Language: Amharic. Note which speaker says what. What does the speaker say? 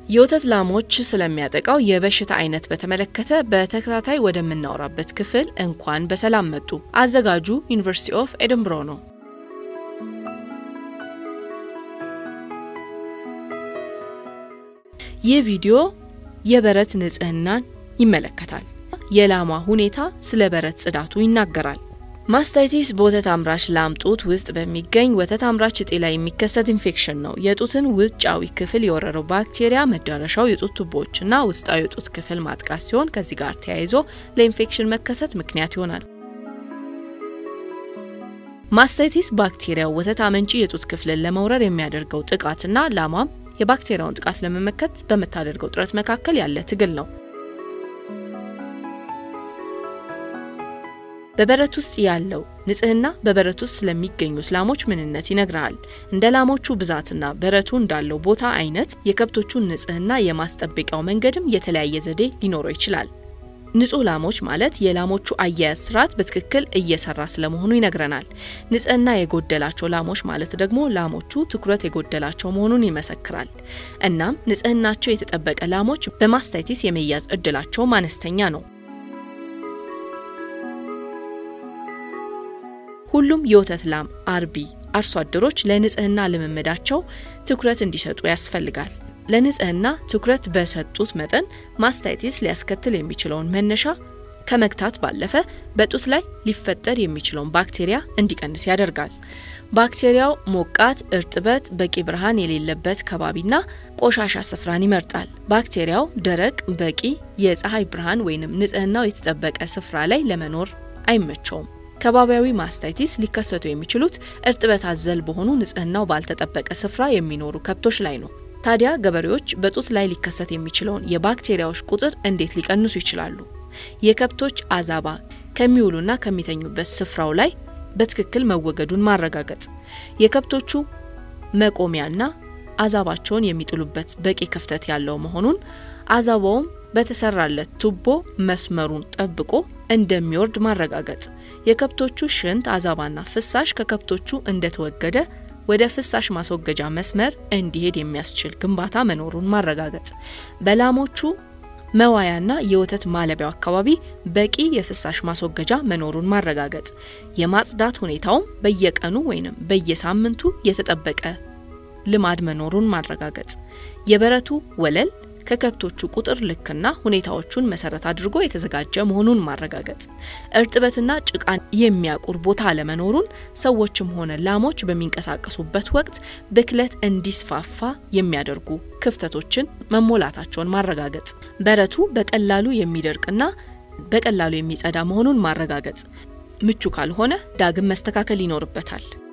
Speaker 1: የወተት ላሞች ስለሚያጠቃው የበሽታ አይነት በተመለከተ በተከታታይ ወደምናወራበት ክፍል እንኳን በሰላም መጡ። አዘጋጁ ዩኒቨርሲቲ ኦፍ ኤድንብሮ ነው። ይህ ቪዲዮ የበረት ንጽህናን ይመለከታል። የላሟ ሁኔታ ስለ በረት ጽዳቱ ይናገራል። ማስታይቲስ በወተት አምራች ላም ጡት ውስጥ በሚገኝ ወተት አምራች እጢ ላይ የሚከሰት ኢንፌክሽን ነው። የጡትን ውጫዊ ክፍል የወረረው ባክቴሪያ መዳረሻው የጡት ቱቦዎችና ውስጣዊ የጡት ክፍል ማጥቃት ሲሆን ከዚህ ጋር ተያይዞ ለኢንፌክሽን መከሰት ምክንያት ይሆናል። ማስታይቲስ ባክቴሪያው ወተት አመንጪ የጡት ክፍልን ለመውረር የሚያደርገው ጥቃትና ላሟም የባክቴሪያውን ጥቃት ለመመከት በምታደርገው ጥረት መካከል ያለ ትግል ነው። በበረት ውስጥ ያለው ንጽህና በበረት ውስጥ ስለሚገኙት ላሞች ምንነት ይነግርሃል። እንደ ላሞቹ ብዛትና በረቱ እንዳለው ቦታ አይነት የከብቶቹን ንጽህና የማስጠበቂያው መንገድም የተለያየ ዘዴ ሊኖረው ይችላል። ንጹህ ላሞች ማለት የላሞቹ አያያዝ ስርዓት በትክክል እየሰራ ስለመሆኑ ይነግረናል። ንጽህና የጎደላቸው ላሞች ማለት ደግሞ ላሞቹ ትኩረት የጎደላቸው መሆኑን ይመሰክራል። እናም ንጽህናቸው የተጠበቀ ላሞች በማስታይቲስ የመያዝ እድላቸውም አነስተኛ ነው። ሁሉም የወተት ላም አርቢ አርሶ አደሮች ለንጽህና ልምምዳቸው ትኩረት እንዲሰጡ ያስፈልጋል። ለንጽህና ትኩረት በሰጡት መጠን ማስታይቲስ ሊያስከትል የሚችለውን መነሻ ከመግታት ባለፈ በጡት ላይ ሊፈጠር የሚችለውን ባክቴሪያ እንዲቀንስ ያደርጋል። ባክቴሪያው ሞቃት፣ እርጥበት፣ በቂ ብርሃን የሌለበት ከባቢና ቆሻሻ ስፍራን ይመርጣል። ባክቴሪያው ደረቅ፣ በቂ የፀሐይ ብርሃን ወይንም ንጽህናው የተጠበቀ ስፍራ ላይ ለመኖር አይመቸውም። ከባቢያዊ ማስታይቲስ ሊከሰቱ የሚችሉት እርጥበት አዘል በሆኑ ንጽህናው ባልተጠበቀ ስፍራ የሚኖሩ ከብቶች ላይ ነው። ታዲያ ገበሬዎች በጡት ላይ ሊከሰት የሚችለውን የባክቴሪያዎች ቁጥር እንዴት ሊቀንሱ ይችላሉ? የከብቶች አዛባ ከሚውሉና ከሚተኙበት ስፍራው ላይ በትክክል መወገዱን ማረጋገጥ፣ የከብቶቹ መቆሚያና አዛባቸውን የሚጥሉበት በቂ ክፍተት ያለው መሆኑን፣ አዛባውም በተሰራለት ቱቦ መስመሩን ጠብቆ እንደሚወርድ ማረጋገጥ፣ የከብቶቹ ሽንት፣ አዛባና ፍሳሽ ከከብቶቹ እንደተወገደ ወደ ፍሳሽ ማስወገጃ መስመር እንዲሄድ የሚያስችል ግንባታ መኖሩን ማረጋገጥ፣ በላሞቹ መዋያና የወተት ማለቢያው አካባቢ በቂ የፍሳሽ ማስወገጃ መኖሩን ማረጋገጥ፣ የማጽዳት ሁኔታውም በየቀኑ ወይንም በየሳምንቱ የተጠበቀ ልማድ መኖሩን ማረጋገጥ፣ የበረቱ ወለል ከከብቶቹ ቁጥር ልክና ሁኔታዎቹን መሰረት አድርጎ የተዘጋጀ መሆኑን ማረጋገጥ፣ እርጥበትና ጭቃን የሚያቁር ቦታ አለመኖሩን ሰዎችም ሆነ ላሞች በሚንቀሳቀሱበት ወቅት ብክለት እንዲስፋፋ የሚያደርጉ ክፍተቶችን መሞላታቸውን ማረጋገጥ፣ በረቱ በቀላሉ የሚደርቅና በቀላሉ የሚጸዳ መሆኑን ማረጋገጥ፣ ምቹ ካልሆነ ዳግም መስተካከል ይኖርበታል።